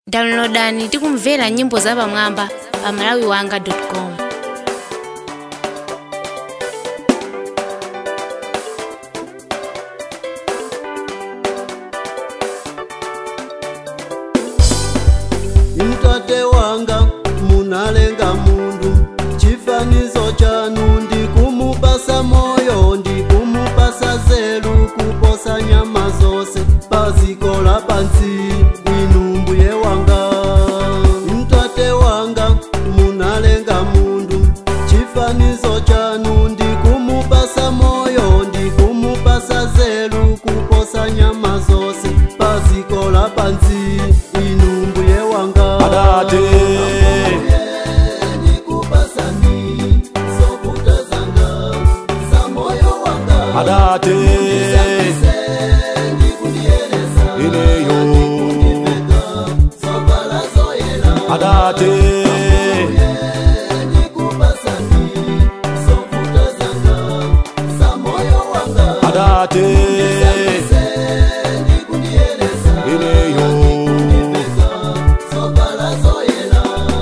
downloadani tikumvera nyimbo zapamwamba pa malawiwanga.com mtate wanga munalenga mundu chifanizo chanu ndikumupasa moyo ndikumupasa zelu kuposa nyama zose paziko la pansi bwinu mbuye wanga mtate wanga munalenga mundu chifanizo chanu ndikumupasa moyo ndikumupasa zelu kuposa nyama zose paziko la pansi bwinu mbuye wanga Adate. nikupasani zovuta zanga za moyo wanga adate ineyo zovala zoyela adate nikupasani zovuta zanga za moyo wanga adate ineyo zovala zoyela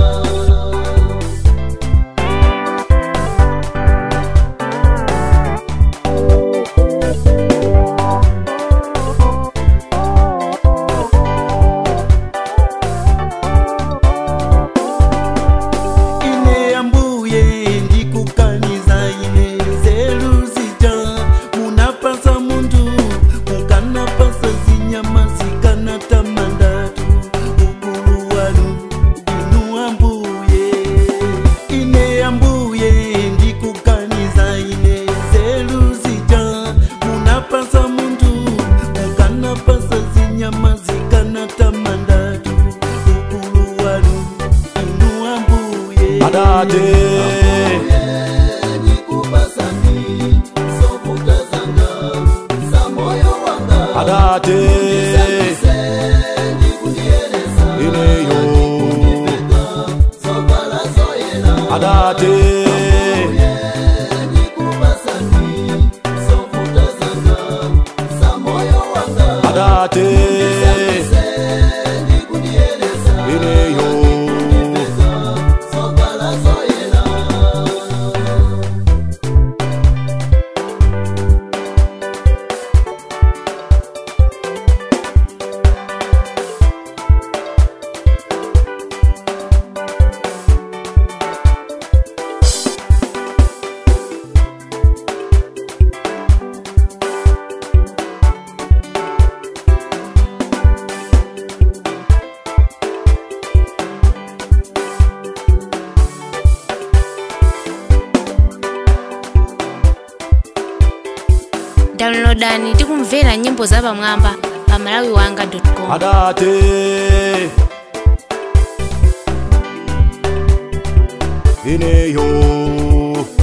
ine yambuye ndikukaniza ine zeluzita munapasa muntu mukanapasa zinyama zikanata mandatu ukulu wanu inu ambuye ine yambuye ndikukaniza ine zeluzita munapasa muntu mukanapasa zinyama zikanata mandatu ukulu wanu inu ambuye adate nikupasani zovuta zanga za moyo wanga adate ineyo zovala zoyela adate nikupasani zovuta zanga za moyo wanga adate ineyo zovala zoyela downloadani tikumvera nyimbo zapamwamba pa malawiwanga.com adate ineyo